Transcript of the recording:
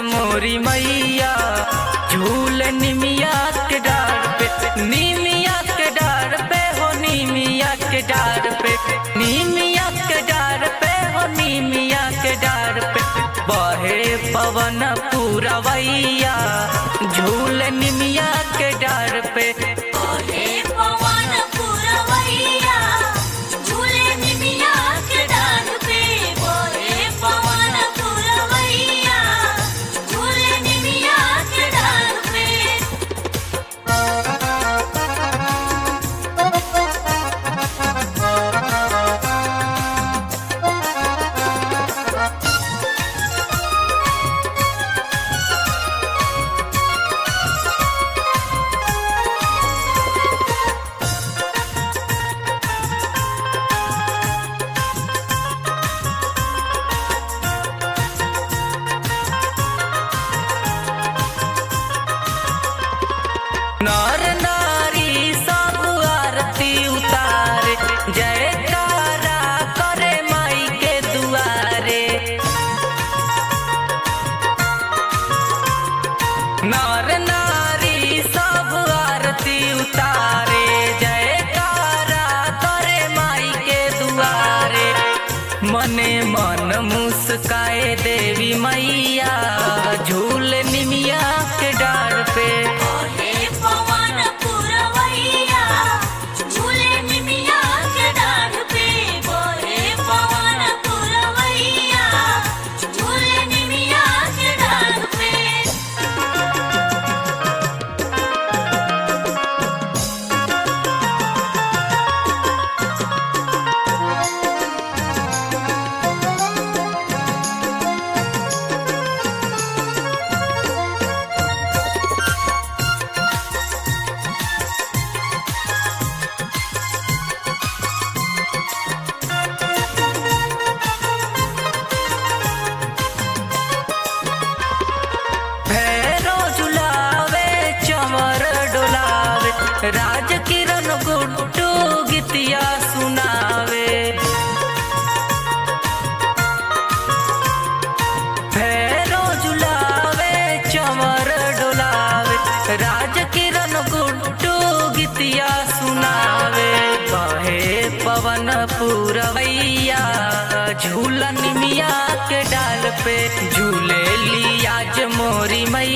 मोरी मैया झूल निमिया के डार पे निमिया के डार पे हो निमिया के डार पे निमिया के डार पे हो निमिया के डार पे बहे पवन पूरवैया झूल निमिया के डार पे ओहे पवन पुरवैया झूले निमिया के डाल पे ओहे पवन पुरवैया झूले निमिया के डाल पे नर नारी सब आरती उतारे जयकारा करे माई के दुआरे नर नारी सब आरती उतारे जयकारा करे माई के दुआरे मने मन मुस्काए देवी मैया झूल निमिया के डार पे ओहे पवन पुरवैया झूले निमिया के डाल पे ओहे पवन पुरवैया झूले निमिया के डाल पे भैरो झुलावे चमर डोलावे राज किरण गुड्डू गीतिया सुनावे भैरो झुलावे चमर डोलावे राज किरण गुड्डू गीतिया सुनावे बहे पवन पूरवैया झूलन मिया के डाल पे झूले लिया मोरी मैया